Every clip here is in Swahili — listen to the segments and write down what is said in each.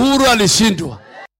Uhuru alishindwa.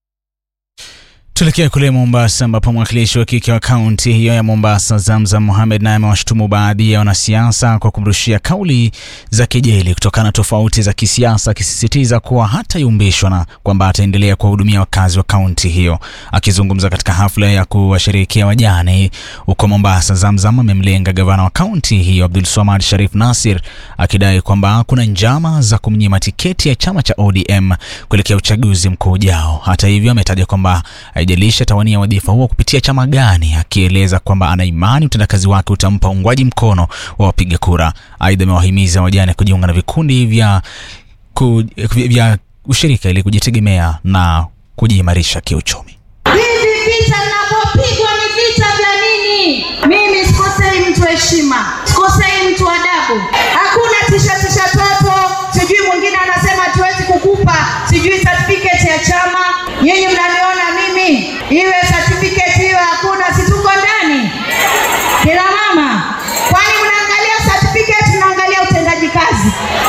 Tuelekea kule Mombasa ambapo mwakilishi wa kike wa kaunti hiyo ya Mombasa Zamzam Mohamed naye amewashutumu baadhi ya wanasiasa kwa kumrushia kauli za kejeli kutokana na tofauti za kisiasa, akisisitiza kuwa hatayumbishwa na kwamba ataendelea kuwahudumia wakazi wa kaunti hiyo. Akizungumza katika hafla ya kuwasherehekea wajane huko Mombasa, Zamzam amemlenga gavana wa kaunti hiyo Abdul Swamad Sharif Nasir akidai kwamba kuna njama za kumnyima tiketi ya chama cha ODM kuelekea uchaguzi mkuu ujao. Hata hivyo, ametaja kwamba haijalishi atawania wadhifa huo kupitia chama gani, akieleza kwamba ana imani utendakazi wake utampa uungwaji mkono wa wapiga kura. Aidha, amewahimiza wajane kujiunga na vikundi vya, ku, vya ushirika ili kujitegemea na kujiimarisha kiuchumi. Hivi vita ninavyopigwa ni vita vya nini? Mimi sikosei mtu heshima, sikosei mtu adabu. Hakuna tisha tisha toto, sijui mwingine anasema tuwezi kukupa sijui certificate ya chama. Nyinyi mnaniona mimi, iwe certificate hiyo hakuna, si tuko ndani kila mama? Kwani mnaangalia certificate, mnaangalia utendaji kazi,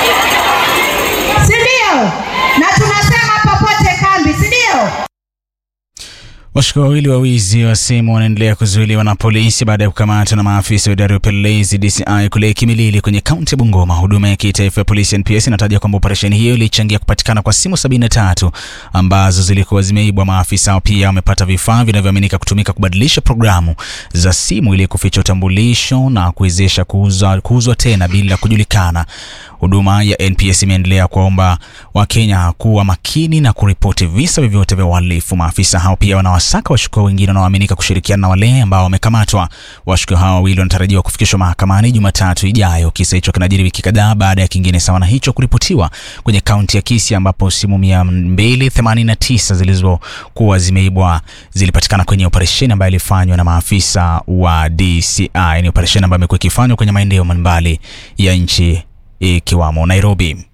si ndio? Na tunasema popote kambi, si ndio? Washukiwa wawili wa wizi wa simu wanaendelea kuzuiliwa na polisi baada ya kukamatwa na maafisa wa idara ya upelelezi DCI kule Kimilili kwenye kaunti ya Bungoma. Huduma ya kitaifa ya polisi NPS inataja kwamba operesheni hiyo ilichangia kupatikana kwa simu 73 ambazo zilikuwa zimeibwa. Maafisa hao pia wamepata vifaa vinavyoaminika kutumika kubadilisha programu za simu ili kuficha utambulisho na kuwezesha kuuzwa, kuuzwa tena bila kujulikana. Huduma ya NPS imeendelea kuwaomba Wakenya kuwa makini na kuripoti visa vyovyote vya uhalifu. Maafisa hao pia wanawasaka washukiwa wengine wanaoaminika kushirikiana na wale ambao wamekamatwa. Washukiwa hao wawili wanatarajiwa kufikishwa mahakamani Jumatatu ijayo. Kisa hicho kinajiri wiki kadhaa baada ya kingine sawa na hicho kuripotiwa kwenye kaunti ya Kisii ambapo simu 289 zilizokuwa zimeibwa zilipatikana kwenye operesheni ambayo ilifanywa na maafisa wa DCI. Ni operesheni ambayo imekuwa ikifanywa kwenye maeneo mbalimbali ya nchi ikiwamo Nairobi.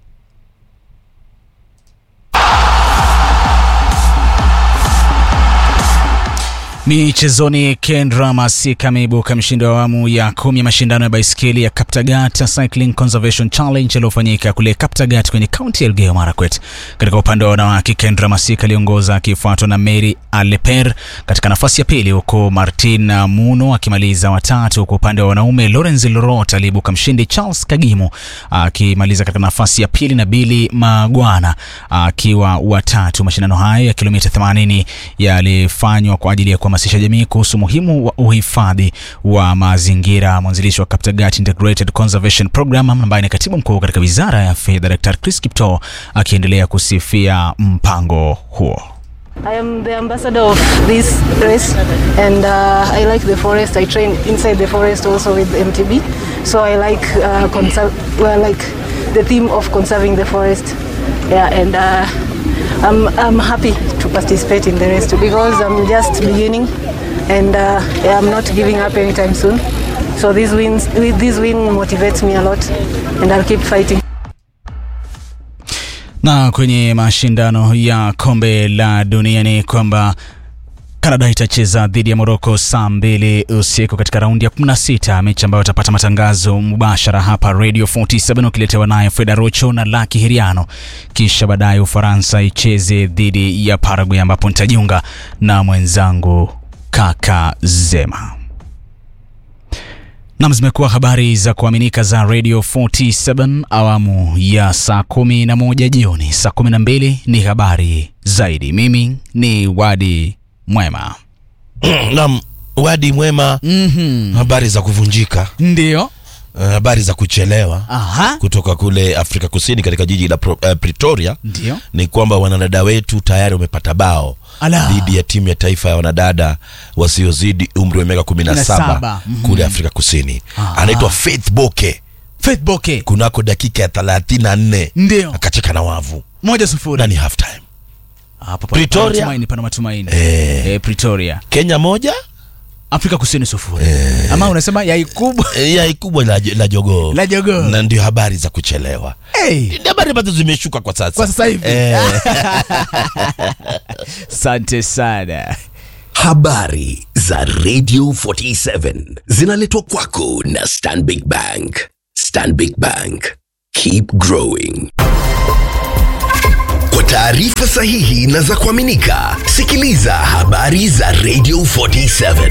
Michezoni, Kendra Masika ameibuka mshindi wa awamu ya kumi ya mashindano ya baiskeli ya Kaptagat Cycling Conservation Challenge yaliyofanyika kule Kaptagat kwenye kaunti ya Elgeyo Marakwet. Katika upande wa wanawake, Kendra Masika aliongoza akifuatwa na Mary Aleper katika nafasi ya pili, huku Martin Muno akimaliza watatu. Kwa upande wa wanaume, Lawrence Lorot aliibuka mshindi, Charles Kagimu akimaliza katika nafasi ya pili na Billy Magwana akiwa watatu. Mashindano hayo ya kilomita 80 yalifanywa kwa ajili ya kuhamasisha jamii kuhusu umuhimu wa uhifadhi wa mazingira. Mwanzilishi wa Kaptagat Integrated Conservation Program ambaye ni katibu mkuu katika wizara ya fedha, Dr. Chris Kiptoo akiendelea kusifia mpango huo. I am the ambassador of this race and uh, I like the forest. I train inside the forest also with MTB. So I like uh, conserve, well, like the theme of conserving the forest. Yeah, and uh, I'm, I'm happy to participate in the race too because I'm just beginning and uh, yeah, I'm not giving up anytime soon. So this wins, this win motivates me a lot and I'll keep fighting. Na kwenye mashindano ya kombe la dunia ni kwamba Canada itacheza dhidi ya Morocco saa mbili usiku katika raundi ya 16, mechi ambayo utapata matangazo mubashara hapa Radio 47 ukiletewa naye Freda Rocho na Laki Hiriano. Kisha baadaye Ufaransa icheze dhidi ya Paraguay ambapo nitajiunga na mwenzangu Kaka Zema. Nam, zimekuwa habari za kuaminika za Radio 47 awamu ya saa kumi na moja jioni. Saa kumi na mbili ni habari zaidi. Mimi ni Wadi Mwema. Naam, Wadi Mwema. Mhm. Habari za kuvunjika, Ndio. eh, habari za kuchelewa Aha. kutoka kule Afrika Kusini katika jiji la Pro, eh, Pretoria Ndio. ni kwamba wanadada wetu tayari wamepata bao Ala. dhidi ya timu ya taifa ya wanadada wasiozidi umri wa miaka kumi na saba 17, mhm. kule Afrika Kusini. Aha. Anaitwa Faith Boke Faith Boke. kunako dakika ya thelathini na nne Ndio. akacheka na wavu Moja sufuri. na ni half time. Hapo pana Pretoria. matumaini, pana matumaini. Eh. Eh, Pretoria. Kenya moja Afrika Kusini sufuri. Ama unasema yai kubwa eh, yai kubwa la, la jogoo la jogoo. na ndio habari za kuchelewa Hey. Ni habari ambazo zimeshuka kwa sasa Kwa sasa hivi. Eh. Asante sana. Habari za Radio 47 zinaletwa kwako na Stanbic Bank. Stanbic Bank. Keep growing. taarifa sahihi na za kuaminika, sikiliza habari za Radio 47.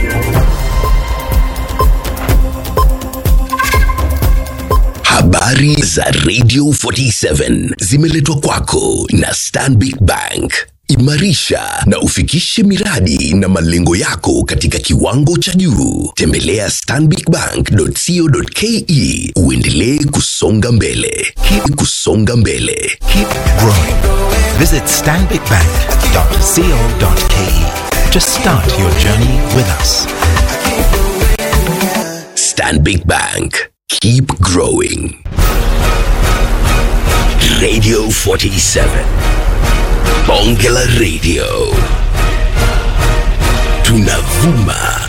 Habari za Radio 47 zimeletwa kwako na Stanbic Bank. Imarisha na ufikishe miradi na malengo yako katika kiwango cha juu. Tembelea stanbicbank.co.ke uendelee kusonga mbele. Keep kusonga mbele. Keep growing. Visit stanbicbank.co.ke to start your journey with us. Stanbic Bank. Keep growing. Radio 47. Bonge la Radio. Tunavuma